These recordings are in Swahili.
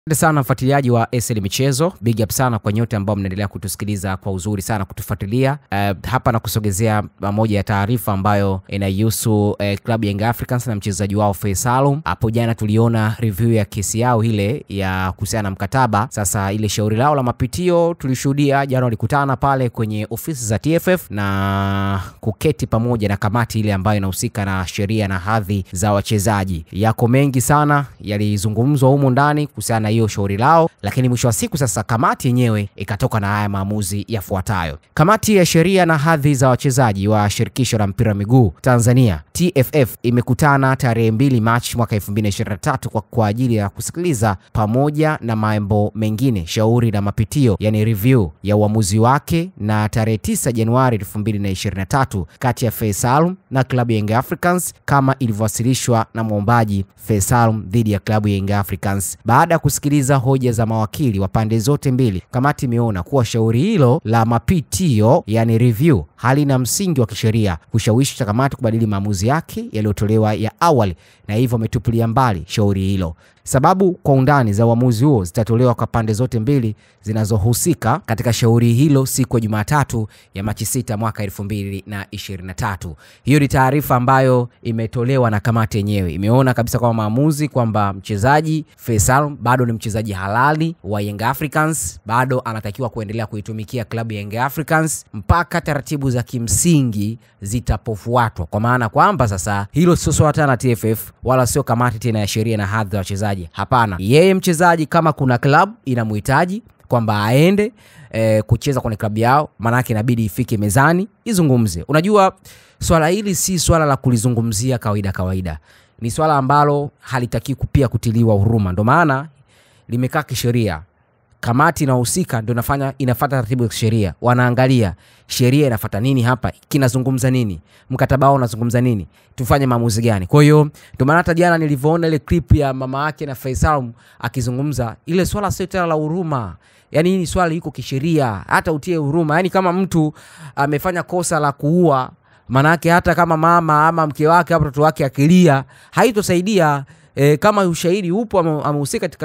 Asante sana mfuatiliaji wa SL Michezo, big up sana kwa nyote ambao mnaendelea kutusikiliza kwa uzuri sana kutufuatilia. Uh, hapa na kusogezea moja ya taarifa ambayo inahusu uh, klabu ya Young Africans na mchezaji wao Faisalum. Hapo jana tuliona review ya kesi yao ile ya kuhusiana na mkataba. Sasa ile shauri lao la mapitio tulishuhudia jana, walikutana pale kwenye ofisi za TFF na kuketi pamoja na kamati ile ambayo inahusika na sheria na hadhi za wachezaji. Yako mengi sana yalizungumzwa humu ndani kuhusiana hiyo shauri lao, lakini mwisho wa siku sasa kamati yenyewe ikatoka na haya maamuzi yafuatayo. Kamati ya sheria na hadhi za wachezaji wa shirikisho la mpira wa miguu Tanzania TFF imekutana tarehe 2 Machi mwaka 2023 kwa, kwa ajili ya kusikiliza pamoja na mambo mengine shauri la mapitio, yani review ya uamuzi wake, na tarehe 9 Januari 2023 kati ya Faisalum na klabu ya Young Africans kama ilivyowasilishwa na mwombaji Faisalum dhidi ya klabu ya Young Africans. Baada ya kusikiliza hoja za mawakili wa pande zote mbili, kamati imeona kuwa shauri hilo la mapitio, yani review, halina msingi wa kisheria kushawishi kamati kubadili maamuzi yake yaliyotolewa ya awali, na hivyo ametupilia mbali shauri hilo. Sababu kwa undani za uamuzi huo zitatolewa kwa pande zote mbili zinazohusika katika shauri hilo siku ya Jumatatu ya Machi 6 mwaka 2023. Hiyo ni taarifa ambayo imetolewa na kamati yenyewe. Imeona kabisa kwamba maamuzi kwamba mchezaji Faisal bado ni mchezaji halali wa Young Africans, bado anatakiwa kuendelea kuitumikia klabu ya Young Africans mpaka taratibu za kimsingi zitapofuatwa, kwa maana kwamba sasa hilo sio swala tena na TFF wala sio kamati tena ya sheria na hadhi ya wachezaji. Hapana, yeye mchezaji kama kuna klabu inamhitaji kwamba aende e, kucheza kwenye klabu yao, maanake inabidi ifike mezani izungumze. Unajua, swala hili si swala la kulizungumzia kawaida kawaida, ni swala ambalo halitaki pia kutiliwa huruma, ndo maana limekaa kisheria. Kamati inahusika ndio inafanya inafuata taratibu za kisheria, wanaangalia sheria inafuata nini, hapa kinazungumza nini, mkataba wao unazungumza nini, tufanye maamuzi gani. Kwa hiyo ndio maana hata jana nilivyoona ile clip ya mama yake na Faisal akizungumza, ile swala sio tena la huruma, yani hii ni swala liko kisheria, hata utie huruma. Yani kama mtu amefanya kosa la kuua, manake hata kama mama ama mke wake au mtoto wake akilia haitosaidia. E, kama ushahidi upo amehusika katika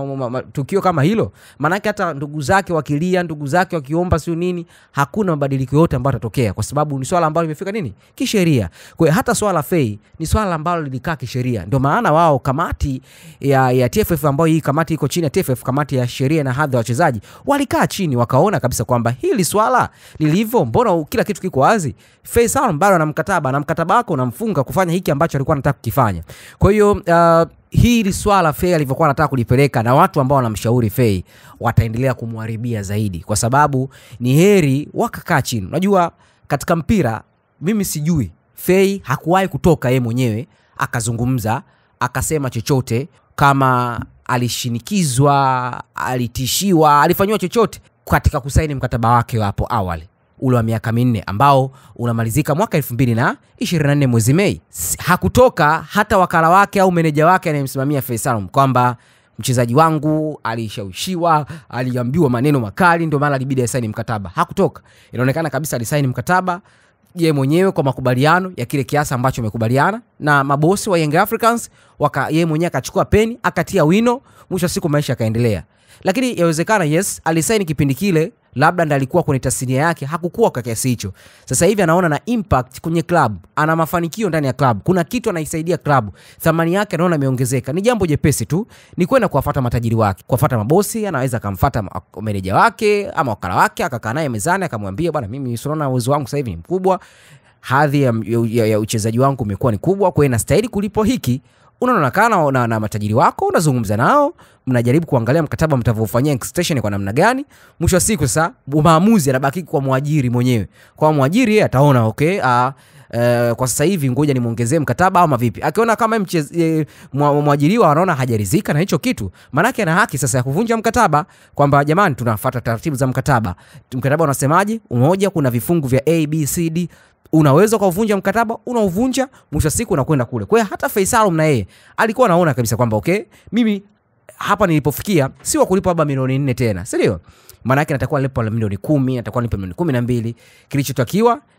tukio kama hilo, maanake hata ndugu zake wakilia, ndugu zake wakiomba, sio nini, hakuna mabadiliko yote ambayo yatatokea, kwa sababu ni swala ambalo limefika nini kisheria. Kwa hiyo hata swala la Fei ni swala ambalo lilikaa kisheria, ndio maana wao kamati ya, ya TFF ambayo hii kamati iko chini ya TFF, kamati ya sheria na hadhi ya wachezaji, walikaa chini wakaona kabisa kwamba hili swala lilivyo, mbona kila kitu kiko wazi. Faisal bado ana mkataba na mkataba wako unamfunga kufanya hiki ambacho alikuwa anataka kukifanya. Kwa hiyo uh, hili swala Fei alivyokuwa anataka kulipeleka na watu ambao wanamshauri Fei wataendelea kumharibia zaidi, kwa sababu ni heri wakakaa chini. Unajua, katika mpira mimi sijui Fei hakuwahi kutoka yeye mwenyewe akazungumza akasema chochote, kama alishinikizwa, alitishiwa, alifanyiwa chochote katika kusaini mkataba wake hapo awali ule wa miaka minne ambao unamalizika mwaka elfu mbili na ishirini na nne mwezi Mei. Hakutoka hata wakala wake au meneja wake anayemsimamia Faisal kwamba mchezaji wangu alishawishiwa, aliambiwa maneno makali, ndio maana alibidi asaini mkataba. Hakutoka. Inaonekana kabisa alisaini mkataba ye mwenyewe kwa makubaliano ya kile kiasi ambacho amekubaliana na mabosi wa Young Africans, waka yeye mwenyewe akachukua peni akatia wino, mwisho wa siku maisha yakaendelea. Lakini yawezekana yes, alisaini kipindi kile labda ndo alikuwa kwenye tasnia yake, hakukuwa kwa kiasi hicho. Sasa hivi anaona na impact kwenye club, ana mafanikio ndani ya club, kuna kitu anaisaidia club, thamani yake anaona imeongezeka. Ni jambo jepesi tu, ni kwenda kuwafuata matajiri wake, kuwafuata mabosi. Anaweza akamfuata meneja wake ama wakala wake, akakaa naye mezani, akamwambia bwana, mimi unaona uwezo wangu sasa hivi ni mkubwa, hadhi ya, ya, ya uchezaji wangu umekuwa ni kubwa, kwa hiyo nastahili kulipwa hiki unaonekana na, na, na matajiri wako, unazungumza nao, mnajaribu kuangalia mkataba mtavyofanyia extension kwa namna gani. Mwisho wa siku sasa maamuzi yanabaki kwa mwajiri mwenyewe. Kwa mwajiri yeye ataona okay, uh, Uh, kwa sasa hivi ngoja nimuongezee mkataba ama vipi. Akiona kama e, mwajiriwa anaona hajaridhika na hicho kitu, maanake ana haki sasa ya kuvunja mkataba, kwamba jamani, tunafuata taratibu za mkataba. Mkataba unasemaje? Umoja, kuna vifungu vya A, B, C, D unaweza ukauvunja mkataba, unauvunja, mwisho siku unakwenda kule. Kwa hiyo hata Faisal na yeye alikuwa anaona kabisa kwamba okay, mimi hapa nilipofikia si wa kulipa labda milioni nne tena, si ndio? Maana yake natakuwa nilipa milioni kumi, natakuwa nilipa milioni kumi na mbili. Kilichotakiwa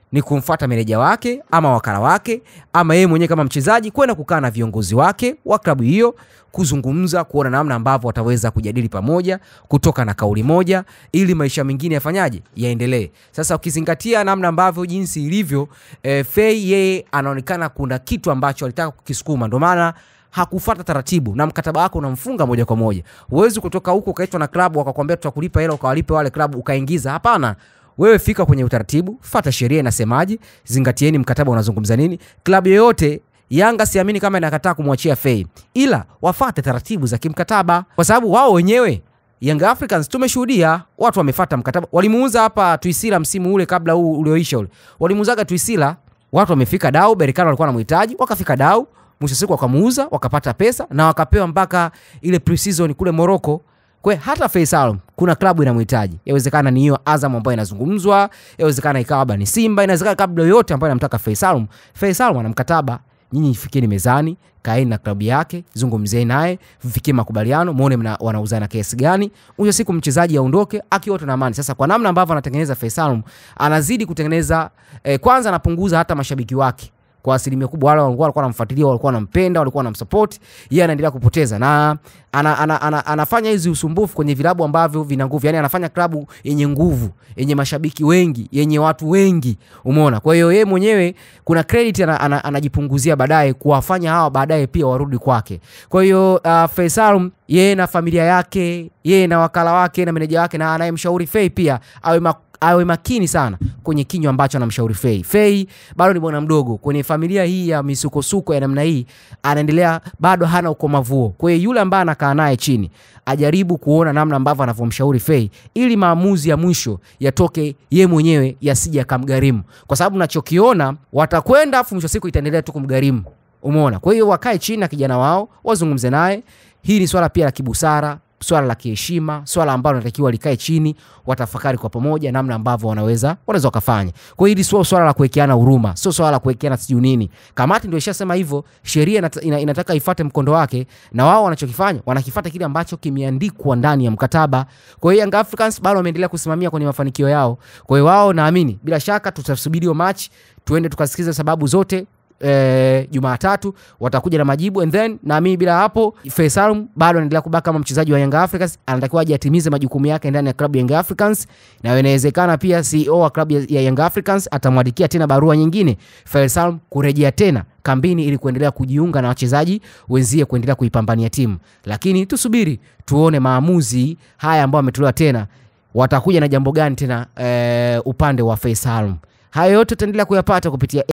ni kumfuata meneja wake ama wakala wake ama yeye mwenyewe kama mchezaji kwenda kukaa na viongozi wake wa klabu hiyo kuzungumza, kuona namna ambavyo wataweza kujadili pamoja, kutoka na kauli moja, ili maisha mengine yafanyaje, yaendelee. Sasa ukizingatia namna ambavyo jinsi ilivyo, e, Fei yeye anaonekana kuna kitu ambacho alitaka kukisukuma, ndio maana hakufuata taratibu na mkataba wako unamfunga moja kwa moja. Huwezi kutoka huko ukaitwa na klabu wakakwambia tutakulipa hela ukawalipe wale klabu ukaingiza. Hapana, wewe fika kwenye utaratibu, fata sheria inasemaje, zingatieni mkataba unazungumza nini. Klabu yoyote Yanga siamini kama inakataa kumwachia Fei, ila wafate taratibu za kimkataba, kwa sababu wao wenyewe Young Africans tumeshuhudia watu wamefata mkataba. Walimuuza hapa Tuisila msimu ule kabla huu ulioisha ule, walimuuzaga Tuisila, watu wamefika dau, Berkane walikuwa wanamhitaji, wakafika dau, mwisho siku wakamuuza, wakapata pesa na wakapewa mpaka ile pre-season kule Morocco. Kwa hata Faisal kuna klabu inamhitaji. Yawezekana ni hiyo Azam ambayo inazungumzwa, yawezekana ikawa labda ni Simba, inawezekana klabu yoyote ambayo inamtaka Faisal. Faisal ana mkataba, nyinyi fikeni mezani, kaeni na klabu yake, zungumzeni naye, mfikie makubaliano, muone wanauzana kiasi gani. Mwisho siku mchezaji aondoke akiwa na amani. Sasa kwa namna ambavyo anatengeneza Faisal, anazidi kutengeneza eh, kwanza anapunguza hata mashabiki wake kwa asilimia kubwa wale walikuwa wanamfuatilia, walikuwa wanampenda, walikuwa wanamsupport, yeye anaendelea kupoteza na ana, ana, ana, anafanya hizi usumbufu kwenye vilabu ambavyo vina nguvu, yani anafanya klabu yenye nguvu, yenye mashabiki wengi, yenye watu wengi, umeona. Kwa hiyo yeye mwenyewe kuna credit ana, ana, anajipunguzia baadaye kuwafanya hawa baadaye pia warudi kwake. Kwa hiyo uh, Faisal yeye na familia yake, yeye na wakala wake na meneja wake na anayemshauri Fei pia awe awe makini sana kwenye kinywa ambacho anamshauri Fei. Fei bado ni bwana mdogo kwenye familia hii ya misukosuko ya namna hii, anaendelea bado hana ukomavuo. Kwa hiyo yule ambaye anakaa naye chini ajaribu kuona namna ambavyo anavyomshauri Fei ili maamuzi ya mwisho yatoke ye mwenyewe yasije akamgharimu, kwa sababu nachokiona watakwenda, afu mwisho siku itaendelea tu kumgharimu. Umeona? Kwa hiyo wakae chini na kijana wao wazungumze naye. Hii ni swala pia la kibusara swala la kiheshima, swala ambalo natakiwa likae chini, watafakari kwa pamoja namna ambavyo wanaweza wanaweza wakafanya. Kwa hiyo hili sio swala la kuwekeana huruma, sio swala la kuwekeana sijui nini. Kamati ndio ishasema hivyo, sheria inata, ina, inataka ifuate mkondo wake, na wao wanachokifanya wanakifuata kile ambacho kimeandikwa ndani ya mkataba. Kwa hiyo Young Africans bado wameendelea kusimamia kwenye mafanikio yao. Kwa hiyo wao, naamini bila shaka tutasubiri hiyo match, tuende tukasikiza sababu zote E, Jumatatu watakuja na majibu and then naamini bila hapo Faisal bado anaendelea kubaki kama mchezaji wa Young Africans, anatakiwa aje atimize majukumu yake ndani ya klabu ya Young Africans, na inawezekana pia CEO wa klabu ya Young Africans atamwandikia tena barua nyingine Faisal kurejea tena kambini ili kuendelea kujiunga na wachezaji wenzie kuendelea kuipambania timu, lakini tusubiri tuone maamuzi haya ambayo ametolewa tena, watakuja na jambo gani tena e, upande wa Faisal. Hayo yote tutaendelea kuyapata kupitia